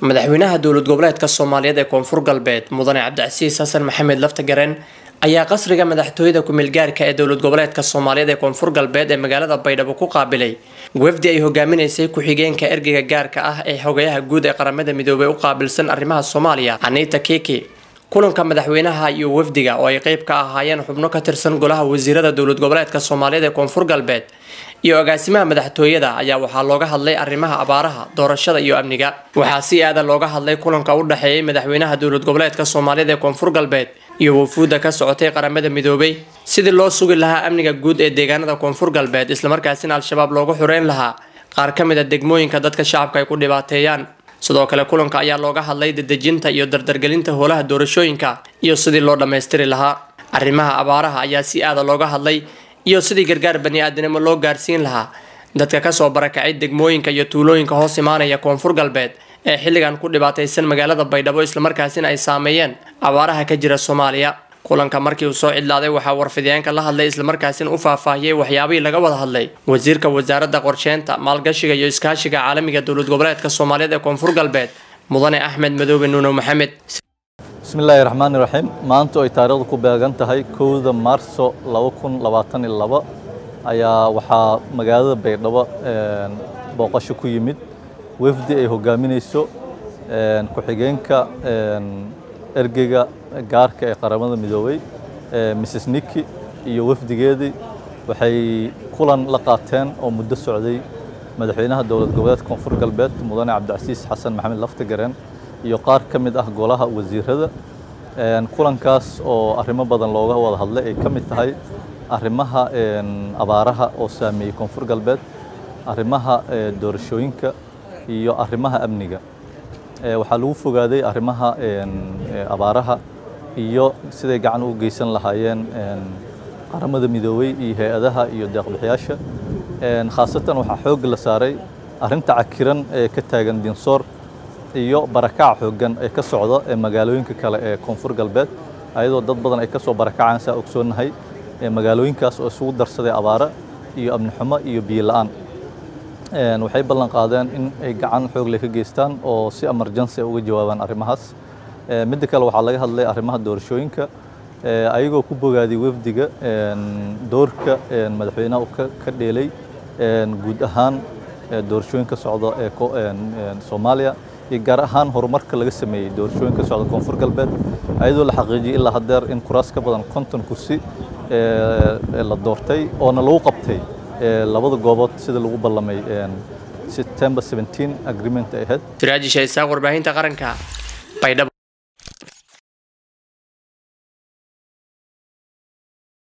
madaxweynaha dowlad goboleedka soomaaliyeed ee koonfur galbeed mudane cabdicasiis xasan maxamed laftagareen ayaa qasriga madaxtooyada ku-meelgaarka ee dowlad goboleedka soomaaliyeed ee koonfur galbeed ee magaalada baydhabo ku qaabilay wafdi ay hogaaminaysay ku-xigeenka ergeyga gaarka ah ee xogayaha guud ee qaramada midoobay u qaabilsan arrimaha soomaaliya anita kiki kulanka madaxweynaha iyo wafdiga oo ay qeyb ka ahaayeen xubno ka tirsan golaha wasiirada dowlad goboleedka soomaaliyeed ee koonfur galbeed iyo agaasimaha madaxtooyada ayaa waxaa looga hadlay arrimaha abaaraha doorashada iyo amniga waxaa si aadan looga hadlay kulanka u dhexeeyay madaxweynaha dowlad goboleedka soomaaliyeed ee koonfur galbeed iyo wafuudda ka socotay qaramada midoobay sidii loo sugi lahaa amniga guud ee deegaanada koonfur galbeed islamarkaasina al-shabaab loogu xureyn lahaa qaar ka mid a degmooyinka dadka shacabka ay ku dhibaateeyaan sidoo kale kulanka ayaa looga hadlay dedejinta iyo dardargelinta howlaha doorashooyinka iyo sidii loo dhammaystiri lahaa arrimaha abaaraha ayaa si aada looga hadlay iyo sidii gargaar bani-aadanimo loo gaarsiin lahaa dadka kasoo barakacay degmooyinka iyo tuulooyinka hoos imaanaya koonfur galbeed ee xilligan ku dhibaataysan magaalada baydhabo islamarkaasina ay saameeyeen abaaraha ka jira soomaaliya kulanka markii uu soo cidlaaday waxaa warfidyaanka la hadlay islamarkaasina u faahfaahiyey waxyaabihii laga wada hadlay wasiirka wasaaradda qorsheynta maalgashiga iyo iskaashiga caalamiga dowlad goboleedka soomaaliyeed ee koonfur galbeed mudane axmed madoobe nuuno maxamed bismillaahi raxmaani raxiim maanta ay taariikhdu ku beegan tahay kowda maarso laba kun labaatan iyo laba ayaa waxaa magaalada baydhabo booqasho ku yimid wafdi ay hogaaminayso ku-xigeenka ergeyga gaarka ee qaramada midoobay mrs niki iyo wafdigeedii waxay kulan la qaateen oo muddo socday madaxweynaha dowlad goboleedka koonfur galbeed mudane cabdicasiis xasan maxamed laftagareen iyo qaar ka mid ah golaha wasiirada kulankaas oo arrimo badan looga wada hadlay ay ka mid tahay arrimaha abaaraha oo saameeyey koonfur galbeed arrimaha doorashooyinka iyo arrimaha amniga waxaa lagu fogaaday arrimaha abaaraha iyo siday gacan u geysan lahaayeen qaramada midoobey iyo hay-adaha iyo deeqbixiyaasha khaasatan waxaa xoogga la saaray arrinta cakiran ee ka taagan dinsoor iyo barakac xooggan ee ka socda ee magaalooyinka kale ee koonfur galbeed ayadoo dad badan ay ka soo barakacaan saa ogsoonnahay magaalooyinkaas oo isugu darsaday abaara iyo amni xumo iyo biyo la-aan waxay ballan qaadeen in ay gacan xoogle ka geystaan oo si emergency uga jawaabaan arrimahaas midda kale waxaa laga hadlay arrimaha doorashooyinka ayagoo ku bogaaday wafdiga doorka madaxweynaha uu ka dheelay guud ahaan doorashooyinka socda ee soomaaliya iyo gaar ahaan horumarka laga sameeyey doorashooyinka socda koonfur galbeed ayadoo la xaqiijiyey ilaa haddeer in kuraas ka badan konton kursi la doortay oona lagu qabtay labada goobood sida lagu ballamay September 17 agreement ay ahayd siraaji shaysaaq warbaahinta qaranka baydhabo